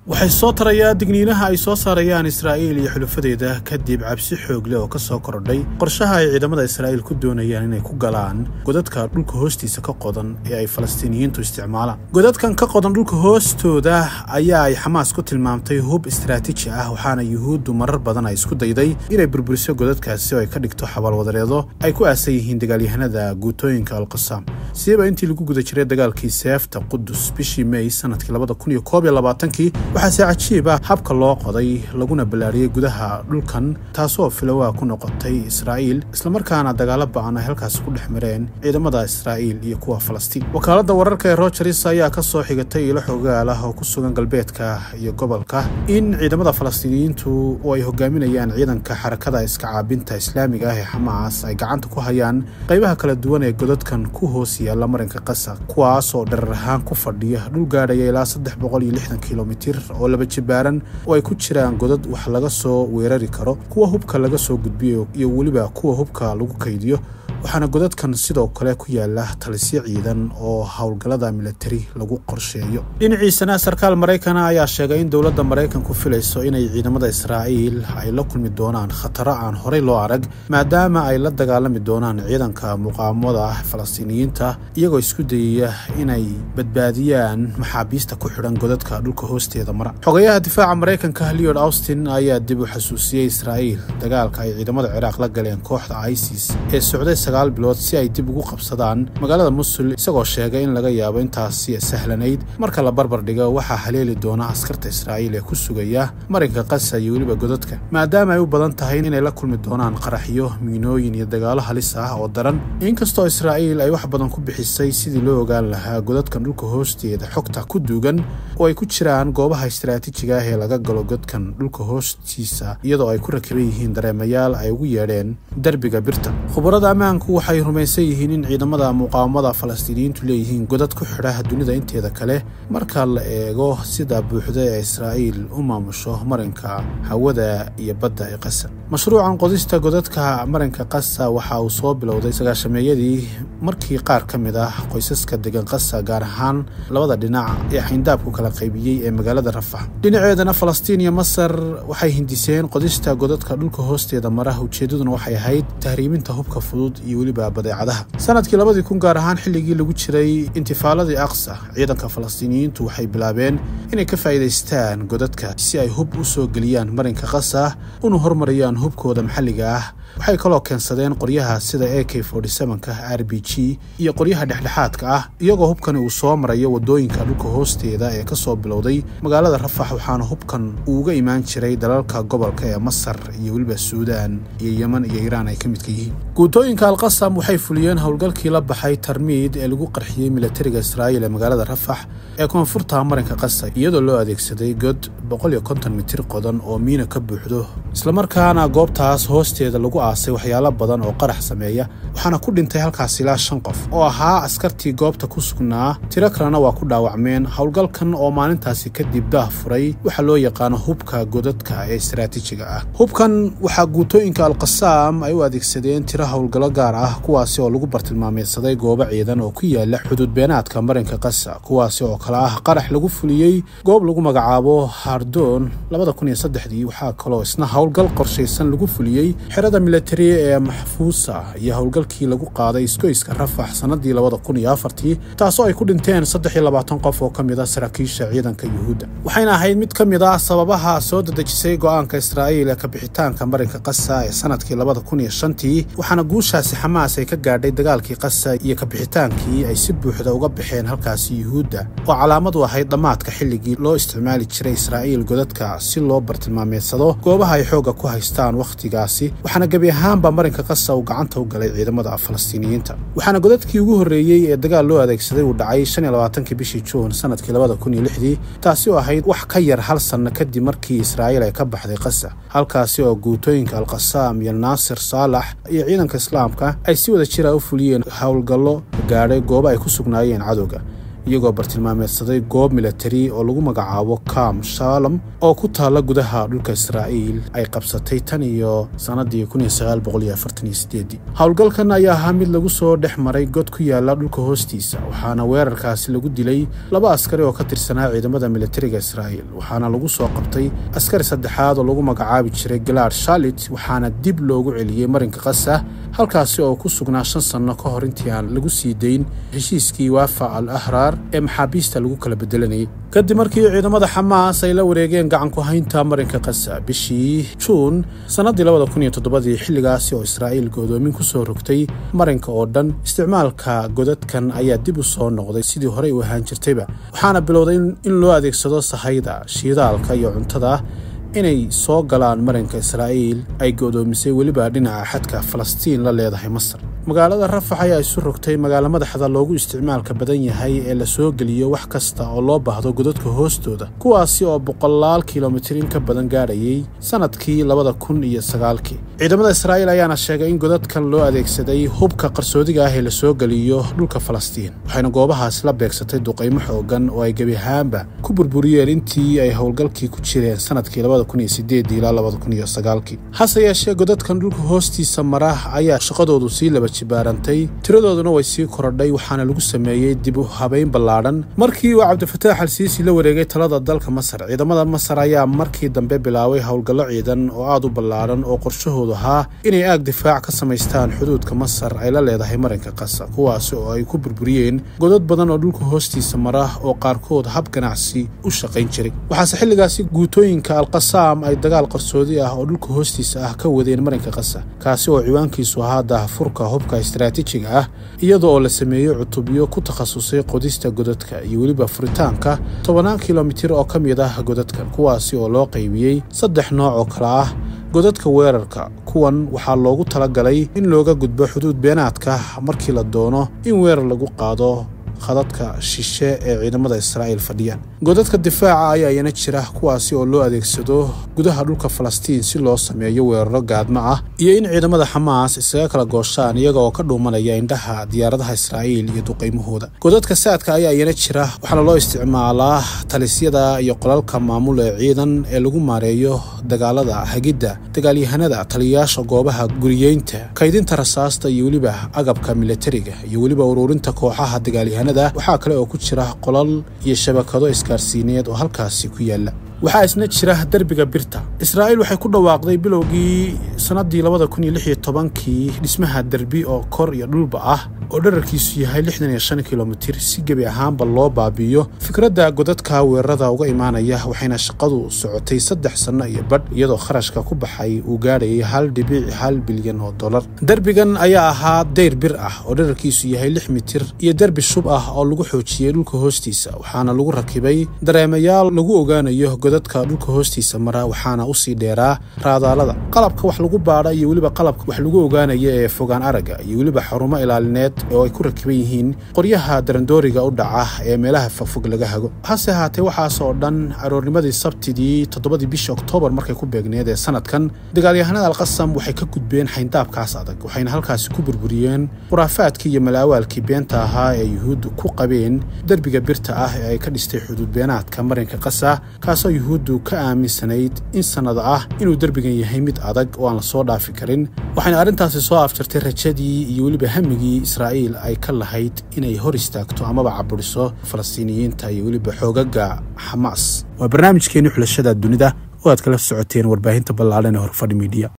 waxay soo tarayaa digniinaha ay soo saarayaan israa'iil iyo xulufadeeda kadib cabsi xoog leh oo ka soo kordhay qorshaha ay ciidamada israa'iil ku doonayaan inay ku galaan godadka dhulka hoostiisa ka qodan ee ay falastiiniyiintu isticmaalaan godadkan ka qodan dhulka hoostooda ayaa ay xamaas ku tilmaamtay hub istaraatiiji ah waxaana yuhuuddu marar badan ay isku dayday inay burburiso godadkaasi oo ay ka dhigto xabaalwadareedo ay ku aasan yihiin dagaalyahanada guutooyinka alqasaam siiba intii lagu guda jiray dagaalkii seefta qudus bishii mey sanadkii labada kun iyo koob iyo labaatankii waxaase cajiib ah habka loo qoday laguna ballaariyey gudaha dhulkan taasoo filowaa ku noqotay israa'iil islamarkaana dagaalo ba'an ay halkaasi ku dhex mareen ciidamada israa'iil iyo kuwa falastiin wakaaladda wararka ee rogers ayaa ka soo xigatay ilo xogaal ah oo ku sugan galbeedka iyo gobolka in ciidamada falastiiniyiintu oo ay hogaaminayaan ciidanka xarakada iska caabinta islaamiga ah ee xamaas ay gacanta ku hayaan qaybaha kala duwan ee godadkan ku hoos yaalla marinka qasa kuwaasoo dharar ahaan ku fadhiya dhul gaadhaya ilaa saddex boqol iyo lixdan kilomitir oo laba jibaaran oo ay ku jiraan godad wax laga soo weerari karo kuwa hubka laga soo gudbiyo iyo weliba kuwa hubka lagu kaydiyo waxaana godadkan sidoo kale ku yaala talisyo ciidan oo howlgallada militari lagu qorsheeyo dhinaciisana sarkaal maraykana ayaa sheegay in dowladda maraykanku filayso inay ciidamada israa'iil ay la kulmi doonaan khataro aan horey loo arag maadaama ay la dagaalami doonaan ciidanka muqaamada falastiiniyiinta iyagoo isku dayaya inay badbaadiyaan maxaabiista ku xidhan godadka dhulka hoosteeda mara xogayaha difaaca maraykanka leod austin ayaa dib u xasuusiyey israa'iil dagaalka ay ciidamada ciraaq la galeen kooxda isis ee socday sagaal bilood si ay dib ugu qabsadaan magaalada musul isagoo sheegay in laga yaabo intaasi sahlanayd marka la barbar dhigo waxaa haleeli doona askarta israa'iil ee ku sugaya marinka qasa iyo weliba godadka maadaama ay u badan tahay inay la kulmi doonaan qaraxyo miinooyin iyo dagaalo halis ah oo daran inkastoo israa'iil ay wax badan ku bixisay sidii loo ogaan lahaa godadkan dhulka hoosteeda xogta ku duugan oo ay ku jiraan goobaha istaraatiijiga ah ee laga galo godkan dhulka hoostiisa iyadoo ay ku rakiban yihiin dareemayaal ay ugu yeedheen derbiga birta khubarada ammaanku waxay rumaysan yihiin in ciidamada muqaawamada falastiiniyiintu leeyihiin godad ku xidha dunida inteeda kale marka la eego sida buuxda ee israa'iil u maamusho marinka hawada iyo badda ee qasa mashruucan qodista godadka marinka qasa waxa uu soo bilowday sagaashameeyadii markii qaar ka mid ah qoysaska degan qasa gaar ahaan labada dhinac ee xayndaabku kala qaybiyey ee magaalada rafax dhinaceedana falastiin iyo masar waxay hindiseen qodista godadka dhulka hoosteeda mara ujeeddaduna waxay ahayd tahriiminta hubka fudud iyo weliba badeecadaha sanadkii labadii kun gaar ahaan xilligii lagu jiray intifaaladii aqsa ciidanka falastiiniyiintu waxay bilaabeen inay ka faa'iidaystaan godadka si ay hub u soo geliyaan marinka qasa una hormariyaan hubkooda maxalliga ah waxay kaloo keensadeen qoryaha sida a k ka r b g iyo qoryaha dhexdhexaadka ah iyagoo hubkani uu soo marayo wadooyinka dhulka hoosteeda ee ka soo bilowday magaalada rafax waxaana hubkan uu uga imaan jiray dalalka gobolka ee masar iyo weliba suudaan iyo yeman iyo iiraan ay ka midka yihiin guutooyinka alqasam waxay fuliyeen howlgalkii la baxay tarmiid ee lagu qarxiyey militariga israa'iil ee magaalada rafax ee koonfurta marinka qasa iyadoo loo adeegsaday god mitir qodan oo miina ka buuxdo islamarkaana goobtaas hoosteeda lagu aasay waxyaalo badan oo qarax sameeya waxaana ku dhintay halkaas ilaa shan qof oo ahaa askartii goobta ku sugnaa tiro kalena waa ku dhaawacmeen howlgalkan oo maalintaasi kadib daah furay waxaa loo yaqaano hubka godadka ee istaraatiijiga ah hubkan waxaa guutooyinka alqasaam ay u adeegsadeen tiro howlgallo gaar ah kuwaasi oo lagu bartilmaameysaday goobo ciidan oo ku yaala xuduud beenaadka marinka qasa kuwaasi oo kale ah qarax lagu fuliyey goob lagu magacaabo hardoon waxaa kaloo isna howlgal qorshaysan lagu fuliyey xerada militari ee maxfuusa iyo howlgalkii lagu qaaday isgoyska rafax sanadii taasoo ay ku dhinteen qof oo ka mid a saraakiisha ciidanka yuhuudda waxayna ahayd mid ka mid ah sababaha soo dadejisay go'aanka israa'iil ee kabixitaanka marinka qasa ee sanadkii tii waxaana guushaasi xamaas ay ka gaadhay dagaalkii qasa iyo kabixitaankii ay si buuxda uga baxeen halkaasi yuhuudda oo calaamad u ahayd dhammaadka xilligii loo isticmaali jiray israa'iil godadka si loo bartilmaameedsado goobaha ay xoogga ku haystaan wakhtigaasi waxaana gebi ahaanba marinka qasa uu gacanta u galay ciidamada falastiiniyiinta waxaana godadkii ugu horreeyey ee dagaal loo adeegsaday uu dhacay bishii juun sanadkii taasi oo ahayd wax ka yar hal sanno kadib markii israa'iil ay ka baxday qasa halkaasi oo guutooyinka alqasaam iyo naasir saalax iyo ciidanka islaamka ay si wada jira u fuliyeen howlgallo gaadhay goobo ay ku sugnaayeen cadowga iyagoo bartilmaameedsaday goob milatari oo lagu magacaabo kam shalom oo ku taalla gudaha dhulka israa'iil ay qabsatay tan iyo sannadii howlgalkan ayaa ahaa mid lagu soo dhex maray god ku yaala dhulka hoostiisa waxaana weerarkaasi lagu dilay laba askari oo ka tirsanaa ciidamada militariga israa'iil waxaana lagu soo qabtay askari saddexaad oo lagu magacaabi jiray galaad shalit waxaana dib loogu celiyey marinka qasa halkaasi oo ku sugnaa shan sanno ka hor intii aan lagu sii dayn heshiiskii waafa al ahraar ee maxaabiista lagu kala bedelanayay kadib markii ciidamada xamaas ay la wareegeen gacanku haynta marinka qasa bishii juun sannadii labada kun iyo toddobadii xilligaasi oo israa'iil go'doomin ku soo rogtay marinka oo dhan isticmaalka godadkan ayaa dib u soo noqday sidii horey u ahaan jirtayba waxaana bilowday in loo adeegsado sahayda shiidaalka iyo cuntada inay soo galaan marinka israa'iil ay go'doomisay weliba dhinaca xadka falastiin la leedahay masar magaalada rafax ayaa isu rogtay magaalo madaxda loogu isticmaalka badan yahay ee la soo geliyo wax kasta oo loo baahdo godadka hoostooda kuwaasi oo boqolaal kilomitir in ka badan gaadhayay sannadkii labada kun iyo sagaalkii ciidamada israa'iil ayaana sheegay in godadkan loo adeegsaday hubka qarsoodiga ah ee la soo geliyo dhulka falastiin waxayna goobahaas la beegsatay duqaymo xoogan oo ay gebi ahaanba ku burburiyeen intii ay howlgalkii ku jireen sannadkii labada kun iyo sideedii ilaa labada kun iyo sagaalkii hase yeeshee godadkan dhulka hoostiisa mara ayaa shaqadoodu sii laba jibaarantay tiradooduna way sii korodhay waxaana lagu sameeyey dib u habayn ballaadhan markii uu cabdifataax al siisi la wareegay talada dalka masar ciidamada masar ayaa markii dambe bilaabay howlgallo ciidan oo aad u ballaadhan oo qorshahoodu ahaa inay aag difaac ka samaystaan xuduudka masar ay la leedahay marinka qasa kuwaasi oo ay ku burburiyeen godad badan oo dhulka hoostiisa mara oo qaarkood hab ganacsi u shaqayn jiray waxaase xilligaasi guutooyinka alqasaam ay dagaal qarsoodi ah oo dhulka hoostiisa ah ka wadeen marinka qasa kaasi oo ciwaankiisu ahaa daahfurka hubka istaraatiijiga ah iyada oo la sameeyey cutubyo ku takhasusay qodista godadka iyo weliba furitaanka tobannaan kilomitir oo ka mid ah godadkan kuwaasi oo loo qaybiyey saddex nooc oo kale ah godadka weerarka kuwan waxaa loogu talagalay in looga gudbo xuduud beenaadka markii la doono in weerar lagu qaado khadadka shishe ee ciidamada israa'iil fadhiyaan godadka difaaca ayaa iyana jira kuwaasi oo loo adeegsado gudaha dhulka falastiin si loo sameeyo weeraro gaadmo ah iyo in ciidamada xamaas isaga kala gooshaan iyaga oo ka dhuumanaya indhaha diyaaradaha israa'iil iyo duqaymahooda godadka saadka ayaa iyana jira waxaana loo isticmaalaa talisyada iyo qolalka maamul ee ciidan ee lagu maareeyo dagaalada hagidda dagaalyahanada taliyayaasha goobaha guriyeynta kaydinta rasaasta iyo weliba agabka milatariga iyo weliba ururinta kooxaha dagaalyahanada waxaa kale oo ku jira qolal iyo shabakado isgaarsiineed oo halkaasi ku yaalla waxaa isna jira derbiga birta israa'iil waxay ku dhawaaqday bilowgii sannaddii labada kun iyo lix iyo tobankii dhismaha derbi oo kor iyo dhulba ah oo dherarkiisu yahay lixdan iyo shan kilomitir si gebi ahaanba loo baabi'iyo fikradda godadka weerarada uga imaanaya waxayna shaqadu socotay saddex sanno iyo badh iyadoo kharashka ku baxay uu gaadhayay hal dhibici hal bilyan oo dollar derbigan ayaa ahaa dayr bir ah oo dherarkiisu yahay lix mitir iyo derbi shub ah oo lagu xoojiyey dhulka hoostiisa waxaana lagu rakibay dareemayaal lagu ogaanayo godadka dhulka hoostiisa mara waxaana usii dheeraa raadaalada qalabka wax lagu baadha iyo weliba qalabka wax lagu ogaanaya ee fogaan aragga iyo weliba xarumo ilaalineed oo ay ku rakiban yihiin qoryaha darandooriga u dhaca ee meelaha fogfog laga hago hase ahaatee waxaas oo dhan aroornimadii sabtidii toddobadii bisha oktoobar markay ku beegneed ee sanadkan dagaalyahanada alqasam waxay ka gudbeen xayndaabkaas adag waxayna halkaasi ku burburiyeen khuraafaadkii iyo malaawaalkii beenta ahaa ee yuhuuddu ku qabeen derbiga birta ah ee ay ka dhistay xuduud beenaadka marinka qasa kaasoo yuhuuddu ka aaminsanayd in sannada ah inuu derbigan yahay mid adag oo aan la soo dhaafi karin waxayna arrintaasi soo afjartay rajadii iyo weliba hamigii israa'iil ay ka lahayd inay hor istaagto amaba caburiso falastiiniyiinta iyo weliba xoogaga xamaas waa barnaamijkeenii xulashada dunida oo aad kala socoteen warbaahinta ballaadhan ee horfadhi miidiya